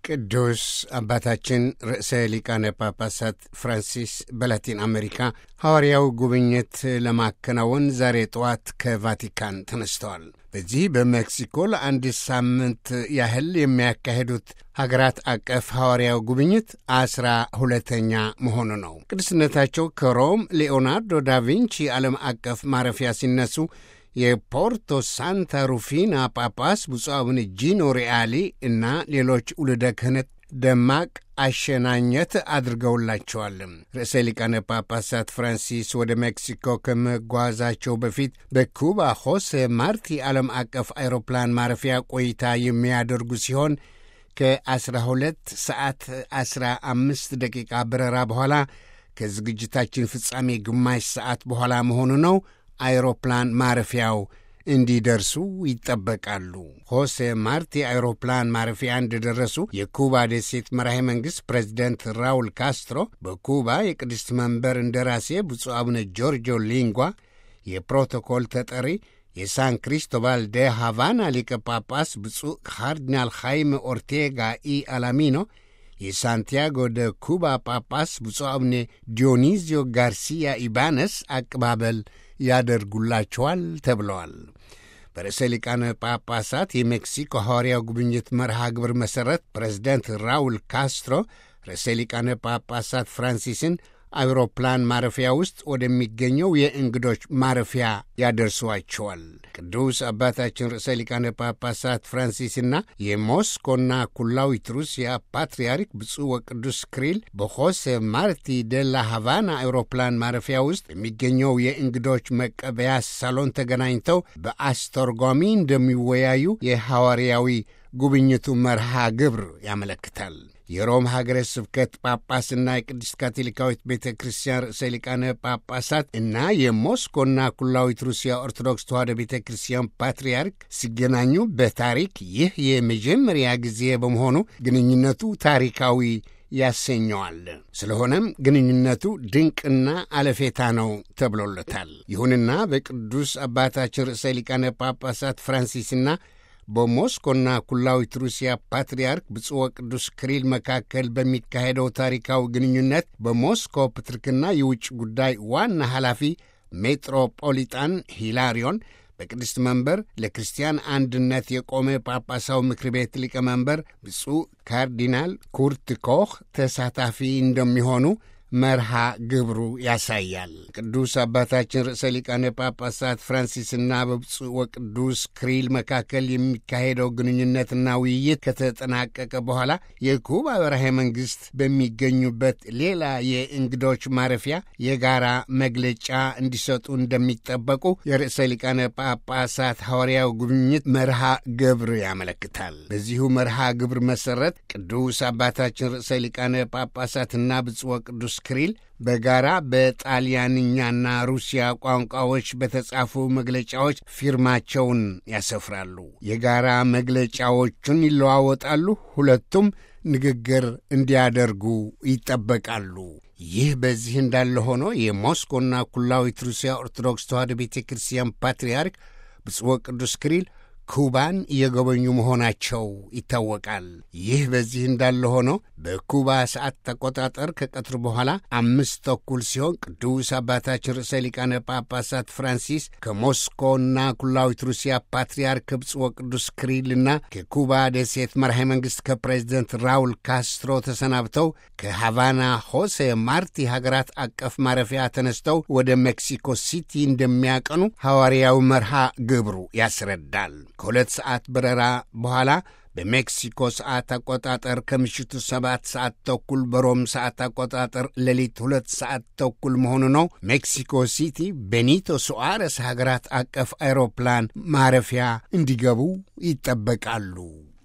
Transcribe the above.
ቅዱስ አባታችን ርዕሰ ሊቃነ ጳጳሳት ፍራንሲስ በላቲን አሜሪካ ሐዋርያዊ ጉብኝት ለማከናወን ዛሬ ጠዋት ከቫቲካን ተነስተዋል። በዚህ በሜክሲኮ ለአንድ ሳምንት ያህል የሚያካሄዱት ሀገራት አቀፍ ሐዋርያዊ ጉብኝት አስራ ሁለተኛ መሆኑ ነው። ቅዱስነታቸው ከሮም ሊኦናርዶ ዳቪንቺ ዓለም አቀፍ ማረፊያ ሲነሱ የፖርቶ ሳንታ ሩፊና ጳጳስ ብፁዕ አቡነ ጂኖ ሪአሊ እና ሌሎች ውልደ ክህነት ደማቅ አሸናኘት አድርገውላቸዋል። ርዕሰ ሊቃነ ጳጳሳት ፍራንሲስ ወደ ሜክሲኮ ከመጓዛቸው በፊት በኩባ ሆሴ ማርቲ ዓለም አቀፍ አውሮፕላን ማረፊያ ቆይታ የሚያደርጉ ሲሆን ከ12 ሰዓት 15 ደቂቃ በረራ በኋላ ከዝግጅታችን ፍጻሜ ግማሽ ሰዓት በኋላ መሆኑ ነው አይሮፕላን ማረፊያው እንዲደርሱ ይጠበቃሉ። ሆሴ ማርቲ አይሮፕላን ማረፊያ እንደደረሱ የኩባ ደሴት መራሄ መንግሥት ፕሬዚደንት ራውል ካስትሮ በኩባ የቅድስት መንበር እንደራሴ ብፁዕ አቡነ ጆርጆ ሊንጓ፣ የፕሮቶኮል ተጠሪ የሳን ክሪስቶባል ደ ሃቫና ሊቀ ጳጳስ ብፁዕ ካርዲናል ኻይሜ ኦርቴጋ ኢ አላሚኖ የሳንቲያጎ ደ ኩባ ጳጳስ ብፁዕ አቡነ ዲዮኒዚዮ ጋርሲያ ኢባነስ አቀባበል ያደርጉላቸዋል ተብለዋል። በርዕሰ ሊቃነ ጳጳሳት የሜክሲኮ ሐዋርያው ጉብኝት መርሃ ግብር መሠረት ፕሬዚደንት ራውል ካስትሮ ርዕሰ ሊቃነ ጳጳሳት ፍራንሲስን አውሮፕላን ማረፊያ ውስጥ ወደሚገኘው የእንግዶች ማረፊያ ያደርሷቸዋል። ቅዱስ አባታችን ርዕሰ ሊቃነ ጳጳሳት ፍራንሲስና የሞስኮና ኩላዊት ሩሲያ ፓትርያርክ ብፁዕ ወቅዱስ ክሪል በሆሴ ማርቲ ደላ ሃቫና አውሮፕላን ማረፊያ ውስጥ የሚገኘው የእንግዶች መቀበያ ሳሎን ተገናኝተው በአስተርጓሚ እንደሚወያዩ የሐዋርያዊ ጉብኝቱ መርሃ ግብር ያመለክታል። የሮም ሀገረ ስብከት ጳጳስና የቅድስት ካቶሊካዊት ቤተ ክርስቲያን ርዕሰ ሊቃነ ጳጳሳት እና የሞስኮና ኩላዊት ሩሲያ ኦርቶዶክስ ተዋሕዶ ቤተ ክርስቲያን ፓትርያርክ ሲገናኙ በታሪክ ይህ የመጀመሪያ ጊዜ በመሆኑ ግንኙነቱ ታሪካዊ ያሰኘዋል። ስለሆነም ግንኙነቱ ድንቅና አለፌታ ነው ተብሎለታል። ይሁንና በቅዱስ አባታችን ርዕሰ ሊቃነ ጳጳሳት ፍራንሲስና በሞስኮና ኩላዊት ሩሲያ ፓትርያርክ ብፁዕ ወቅዱስ ክሪል መካከል በሚካሄደው ታሪካዊ ግንኙነት በሞስኮ ፕትርክና የውጭ ጉዳይ ዋና ኃላፊ ሜትሮፖሊጣን ሂላሪዮን በቅድስት መንበር ለክርስቲያን አንድነት የቆመ ጳጳሳዊ ምክር ቤት ሊቀመንበር ብፁዕ ካርዲናል ኩርት ኮህ ተሳታፊ እንደሚሆኑ መርሃ ግብሩ ያሳያል። ቅዱስ አባታችን ርዕሰ ሊቃነ ጳጳሳት ፍራንሲስና በብፁዕ ወቅዱስ ክሪል መካከል የሚካሄደው ግንኙነትና ውይይት ከተጠናቀቀ በኋላ የኩባ በራሄ መንግሥት በሚገኙበት ሌላ የእንግዶች ማረፊያ የጋራ መግለጫ እንዲሰጡ እንደሚጠበቁ የርዕሰ ሊቃነ ጳጳሳት ሐዋርያው ጉብኝት መርሃ ግብር ያመለክታል። በዚሁ መርሃ ግብር መሠረት ቅዱስ አባታችን ርዕሰ ሊቃነ ጳጳሳትና ብፁዕ ወቅዱስ ክሪል በጋራ በጣሊያንኛና ሩሲያ ቋንቋዎች በተጻፉ መግለጫዎች ፊርማቸውን ያሰፍራሉ። የጋራ መግለጫዎቹን ይለዋወጣሉ። ሁለቱም ንግግር እንዲያደርጉ ይጠበቃሉ። ይህ በዚህ እንዳለ ሆኖ የሞስኮና ኩላዊት ሩሲያ ኦርቶዶክስ ተዋሕዶ ቤተ ክርስቲያን ፓትርያርክ ብፁዕ ወቅዱስ ክሪል ኩባን እየጎበኙ መሆናቸው ይታወቃል። ይህ በዚህ እንዳለ ሆኖ በኩባ ሰዓት አቆጣጠር ከቀትር በኋላ አምስት ተኩል ሲሆን ቅዱስ አባታችን ርዕሰ ሊቃነ ጳጳሳት ፍራንሲስ ከሞስኮና ኩላዊት ሩሲያ ፓትርያርክ ብፁዕ ወቅዱስ ክሪልና ከኩባ ደሴት መራሄ መንግሥት ከፕሬዚደንት ራውል ካስትሮ ተሰናብተው ከሃቫና ሆሴ ማርቲ ሀገራት አቀፍ ማረፊያ ተነስተው ወደ ሜክሲኮ ሲቲ እንደሚያቀኑ ሐዋርያዊ መርሃ ግብሩ ያስረዳል። ከሁለት ሰዓት በረራ በኋላ በሜክሲኮ ሰዓት አቆጣጠር ከምሽቱ ሰባት ሰዓት ተኩል በሮም ሰዓት አቆጣጠር ሌሊት ሁለት ሰዓት ተኩል መሆኑ ነው። ሜክሲኮ ሲቲ ቤኒቶ ሱዋረስ ሀገራት አቀፍ አውሮፕላን ማረፊያ እንዲገቡ ይጠበቃሉ።